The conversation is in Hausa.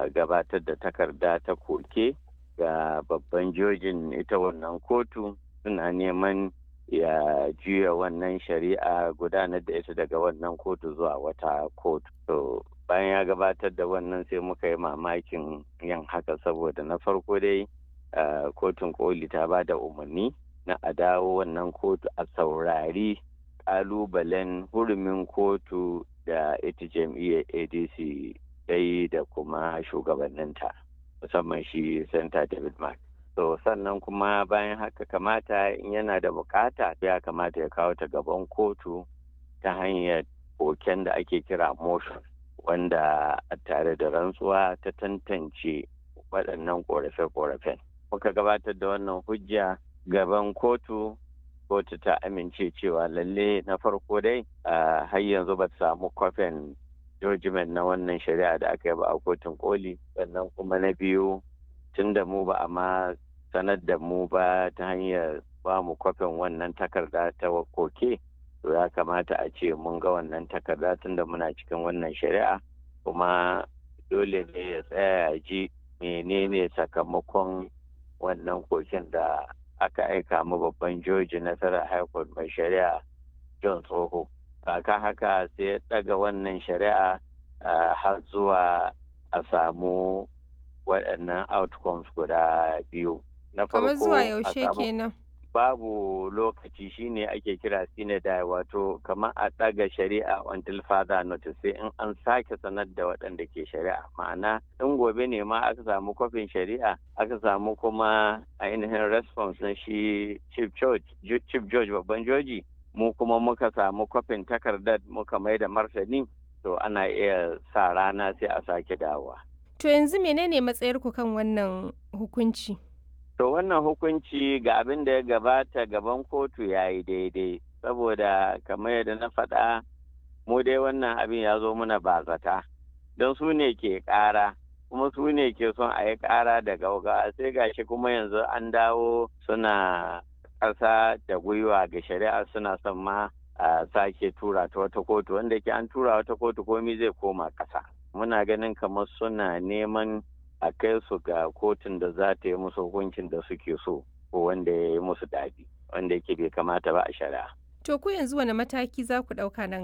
gabatar da takarda ta koke ga babban jojin ita wannan kotu suna neman ya juya wannan shari'a gudanar da ita daga wannan kotu zuwa wata kotu. To bayan ya gabatar da wannan sai muka yi mamakin yin haka saboda na farko dai kotun koli ta ba da umarni na a dawo wannan kotu a saurari kalubalen hurumin kotu da ita jam'iyyar adc dai da kuma shugabanninta musamman shi santa david mark so sannan kuma bayan haka kamata in yana da bukata ya kamata ya kawo ta gaban kotu ta hanyar koken da ake kira motion wanda tare da rantsuwa ta tantance waɗannan ƙorafe-ƙorafen muka gabatar da wannan hujja gaban kotu kotu ta amince cewa lalle na farko dai har yanzu ba samu kwafin judgment na wannan shari'a da aka yi ba a kotun koli sannan kuma na biyu tun da mu ba a ma sanar da mu ba ta hanyar ba mu kwafin wannan takarda ta koke to ya kamata a ce mun ga wannan takarda tun da muna cikin wannan shari'a kuma dole ne ya tsaya ji menene sakamakon wannan koken da aka aika mu babban joji nasarar high court mai shari'a john tsoho kaka haka sai ya daga wannan shari'a har zuwa a samu waɗannan outcomes guda biyu na farko zuwa yaushe kenan babu lokaci shine ake kira sinadai wato kamar a ɗaga shari'a until further notice sai in an sake sanar da waɗanda ke shari'a ma'ana in gobe ne ma aka samu kwafin shari'a aka samu kuma ainihin response na shi chief judge chief judge babban joji mu kuma muka samu kwafin takardar muka mai da martani to ana iya sa rana sai a sake dawowa to yanzu menene matsayarku kan wannan hukunci To wannan hukunci ga abin da ya gabata gaban kotu ya yi daidai, saboda kamar yadda na faɗa mu dai wannan abin ya zo muna bazata, don su ne ke ƙara, kuma su ne ke son a yi ƙara da gauga sai gashi kuma yanzu an dawo suna ƙasa da gwiwa ga shari'a suna son ma a sake tura ta wata kotu wanda ke an tura wata kotu komi zai koma ƙasa. Muna ganin kamar suna neman a kai su ga kotun da za ta yi musu hukuncin da suke so ko wanda ya yi musu daɗi wanda yake bai kamata ba a shari'a. To ku yanzu wani mataki za ku ɗauka nan